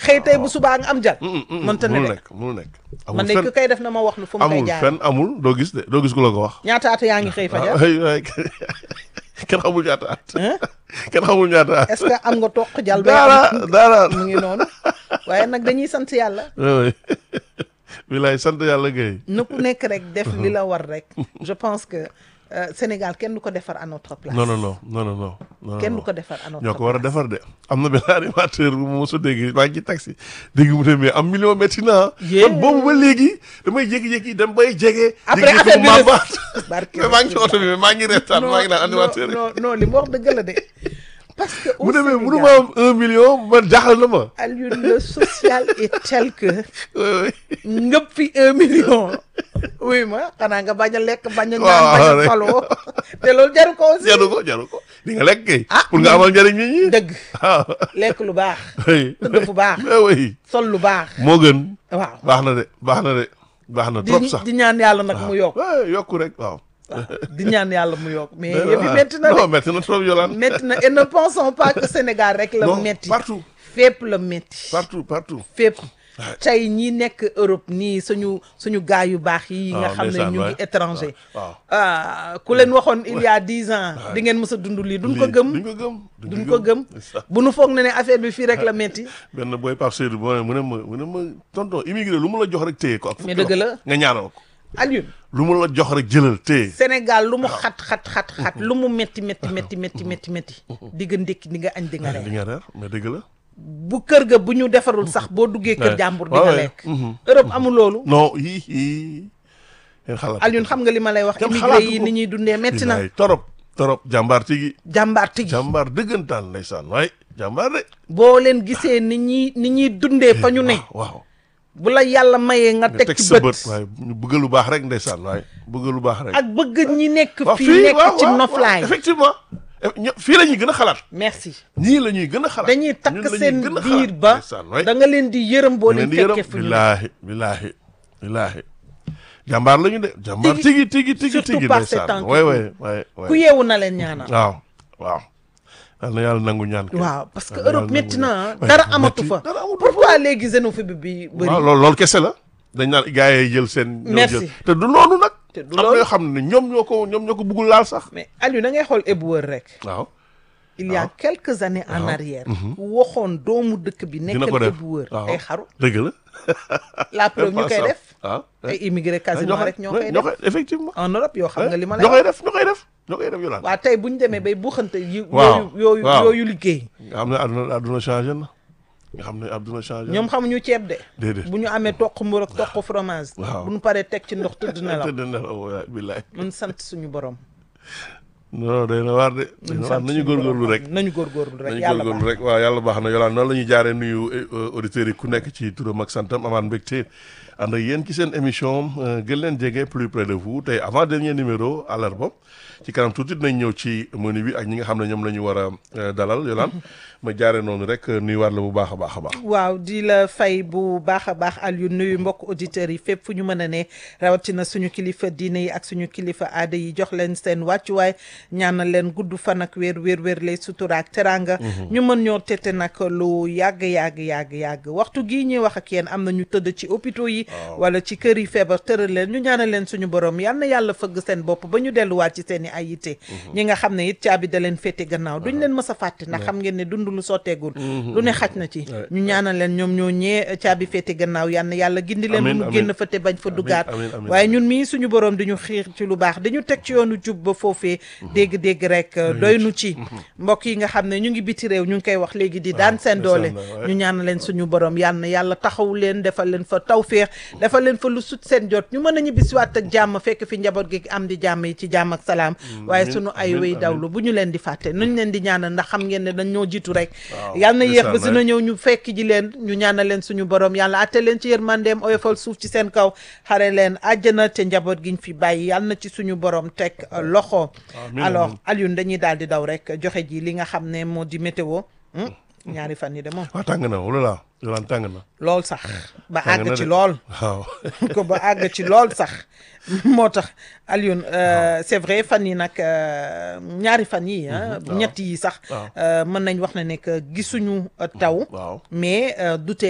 xëy tey bu subaa nga am jal mënta ne mënul de nekk mënul nekk amul man de fenn ku koy def na ma wax nu fu mu koy amul jaar fenn amul doo gis de doo gis ku la ko wax ñaata at yaa ngi xëy fajar ay ay kenn xamul ñaata at Hein? kenn xamul ñaata at est-ce que am nga toq jal ba dara am dara mu ngi noonu waaye nag dañuy sant yàlla oui bilaay sant yàlla gay na ku nekk rek def li la war rek je pense que euh, Sénégal kenn du ko defar à notre place non non non non non non non kenn du non. ko defar à notre ñoo ko war a place defar de am na benn animateur bu ma mos a dégg maa ngi ci taxi dégg mu ne mais am million métti na Yeah. man boobu ba léegi damay jékki-jékki dem bay jege. Après jékki-jékki affaire bi ma des- baat. barke mais maa ngi ci oto bi mais maa ngi reetaan maa ngi naan animateur yi. non non li mu wax dëgg la de parce que au mu ne mais Sénégal, mënu ma am un million man jaaxal na ma. Alioune le social est tel que oui ngëp fi un million oui ma xanaa nga bañ a lekk bañ a Waaw, naan bañ a rek. faloo te loolu jaru ko aussi jaru ko jaru ko di nga lekk kay. Ah, pour nga amal njëriñ nit ñi. dëgg ah lekk lu baax oui. tëdd fu baax mais oui sol lu baax moo gën. waaw baax na de baax na de baax na di trop sax. di ñaan yàlla nag mu yokk waaw yokku rek waaw. waaw di ñaan yàlla mu yokk mais Mais yëf yi waaw. métti na non de métti na trop Yolande. métti na et ne pensons pas que Sénégal rek la non métti partout fépp la métti partout partout. fépp Ouais. tey ñi nekk Europe nii suñu suñu gaay yu baax yi nga waaw, xam ne ndeysaan, ñu ngi waay. étranger waaw ah ku leen waxoon il y a dix ans di ngeen mës a dund lii duñ ko lii gëm duñ ko gëm. duñ ko gëm ndeysaan. bu nu foog ne ne affaire bi fii rek la métti benn booy Pape Seydou boo ne mu ne ma mu ne ma tonton immigré lu mu la jox rek téye ko. ak Mais fukki dëgg la. loxo nga ñaanal ko. Alioune lu mu la jox rek jëlal téye. Sénégal lu mu xat xat xat xat lu mu métti métti métti métti métti métti di nga ndékki di nga añ di nga di reer nga reer mais dëgg la. bu kër ga bu ñu defarul sax boo duggee kër Ouais. jàmbur di Ouais, nga ouais. lekk Mhm. Europe amul loolu non yii yii. ngeen xalaat Alioune xam nga li ma lay wax Kenn immigré xalaatu yi ko. ni ñuy dundee métti na Bilaay, torop torop jàmbaar tigi jàmbaar tigi jàmbaar dëggantaan ndeysaan waay jàmbaar de. boo leen gisee ni ñuy ni ñuy dundee fa ñu ne waaw. bu la yàlla mayee nga nga teg teg ci sa bët bët waaye ñu bëgg lu baax rek ndeysaan waaye bëgg lu baax rek. ak bëgg ñi nekk waaw fii nekk waaw, ci waaw, noflaay waaw, effectivement Eh, ño- fii la ñuy gën a xalaat. merci ñii la ñuy gën a xalaat. dañuy ñun takk la ñuy seen gën a biir xalaat, ba ndeysaan, waay. da nga leen di yërëm boo leen leen di yërëm fekkee fu ñu ne billaahi billaahi billaahi jàmbaar la ñu de jàmbaar Tigi- tigi tigi tigi surtout tigi par ces ndeysaan temps qui waay courent. waay waay ku waay yeewu na leen ñaanal waaw waaw yal na yàlla nangu ñaan kay. waaw parce que Yal na Europe yàlla métti nangu na ñaan. ah Waay, dara métti, amatu fa dara amatu pourquoi léegi xénophobie bi bëri waaw loolu loolu kese la dañ naan gars yi jël seen ñoo Merci. jël te du noonu nag Te du am na loolu. yoo xam ne ñoom ñoo ko ñoom ñoo ko bëggul laal sax mais Aliou da ngay xool éboueur rek waaw il y a waaw. quelques années en arrière ku waxoon doomu dëkk bi dina ko nekkal def éboueur waaw ay xaru dëgg la la preuve ñu koy def waaw ay immigré quasiment rek ñoo koy ñoo def koy effectivement en Europe yoo xam nga li ma lay ñoo koy wax def ñoo koy def ñoo koy def yolaan waa tey bu ñu demee bay buuxante yi Waaw, yooyu yooyu waaw. yooyu liggéey nga xam ne àdduna àdduna changé na nga xam ne àdduna changé ñoom xamuñu ceeb de déedéet bu ñu amee toq mburu ak toq fromage Waaw. bu ñu paree teg ci ndox tëdd na la tëdd na la waay billaay mun sant suñu borom non day na waar de day na waar nañu góorgóorlu rek nañu góorgóorlu rek nañu yàlla góorgóorlu baax rek waaw yàlla baax na yolaan noonu la ñuy jaaree nuyu euh, auditeurs yi ku nekk ci turam ak santam amaan mbégte ànd ak yéen ci seen émission euh, gën leen jege plus près de vous tey avant dernier numéro àllarba ci kanam tuuti dinañ ñëw ci menu bi ak ñi nga xam ne ñoom la ñu war a euh, dalal yolaan ma jaaree noonu rek nuyuwaat la bu baax a baax a baax waaw di la fay bu baax a baax Aliou nuyu mbokk auditeurs yi fépp fu ñu mën a ne rawatina suñu kilifa diine yi ak suñu kilifa aada yi jox leen seen wàccuwaay ñaanal leen gudd fan ak wér wér wér lay sutura ak teranga ñu mën ñoo tete nag lu yàgg yàgg yàgg yàgg waxtu gii ñuy wax ak yéen am na ñu tëdd ci hôpitaux yi wala ci kër yi feebar tëral leen ñu ñaanal leen suñu borom yal na yàlla fëgg seen bopp ba ñu delluwaat ci seen i ay yitte ñi nga xam ne it caabi da leen féete gannaaw duñ leen mës a fàtte ndax xam ngeen ne dund lu sotteegul lu ne xaj na ci ñu ñaanal leen ñoom ñoo ñee caabi féete gannaaw yal na yàlla gindi leen Amiin, mu amiin. génn fa te bañ fa duggaat amiin, amiin. waaye ñun mii suñu borom di ñu xiir ci lu baax dañu teg ci yoonu jub ba foofee dégg-dégg rek doy nu ci mbokk yi nga xam ne ñu ngi biti réew ñu ngi koy wax léegi di daan seen doole ndeysaan, waay. ñu ñaanal leen suñu borom yal na yàlla taxaw leen defal leen fa tawféex defal leen fa lu sut seen jot ñu mën a ñibbisiwaat ak jàmm fekk fi njaboot gi am di jàmm yi ci jàmm ak salaam waaye amiin, suñu ay amiin, wéy amiin. dawlu bu ñu leen di fàtte nuñ leen di ñaanal ndax xam ngeen ne dañ ñoo jiitu rek Waaw, yal na yéex ba ndeysaan, dina ñëw ñu fekk ji leen ñu ñaanal leen suñu borom yàlla atte leen ci yërmandeem oyofal suuf ci seen kaw xare leen àjjana te njaboot giñ fi bàyyi yàlla na ci suñu borom teg euh, loxo Amiin, alors amiin. Alioune dañuy daal di daw rek joxe ji li nga xam ne moo di météo hmm? ñaari fan yi de moom waaw tàng na wala laa yolaan tàng na lool sax ba tàng àgg na ci de. lool waaw ko ba àgg ci lool sax moo tax Alioune euh, c'est vrai fan yi nag euh, ñaari fan yi ah waaw. ñett yi sax waaw. euh, mën nañ wax ne ne que gisuñu euh, taw waaw mais euh, du tee